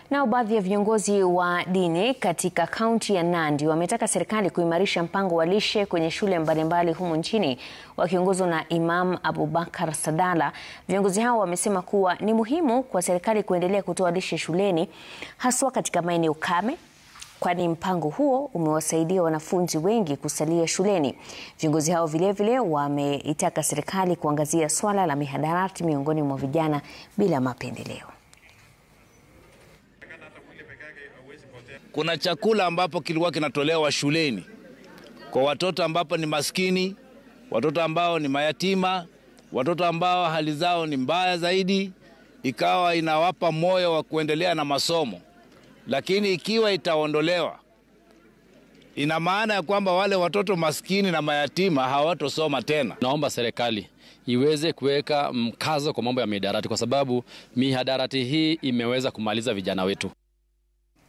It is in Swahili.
Nao baadhi ya viongozi wa dini katika kaunti ya Nandi wametaka serikali kuimarisha mpango wa lishe kwenye shule mbalimbali humu nchini. Wakiongozwa na Imam Abubakar Sadala, viongozi hao wamesema kuwa ni muhimu kwa serikali kuendelea kutoa lishe shuleni haswa katika maeneo kame kwani mpango huo umewasaidia wanafunzi wengi kusalia shuleni. Viongozi hao vilevile wameitaka serikali kuangazia swala la mihadarati miongoni mwa vijana bila mapendeleo. Kuna chakula ambapo kilikuwa kinatolewa shuleni kwa watoto ambapo ni maskini, watoto ambao ni mayatima, watoto ambao hali zao ni mbaya zaidi, ikawa inawapa moyo wa kuendelea na masomo lakini ikiwa itaondolewa, ina maana ya kwamba wale watoto maskini na mayatima hawatosoma tena. Naomba serikali iweze kuweka mkazo kwa mambo ya mihadarati, kwa sababu mihadarati hii imeweza kumaliza vijana wetu.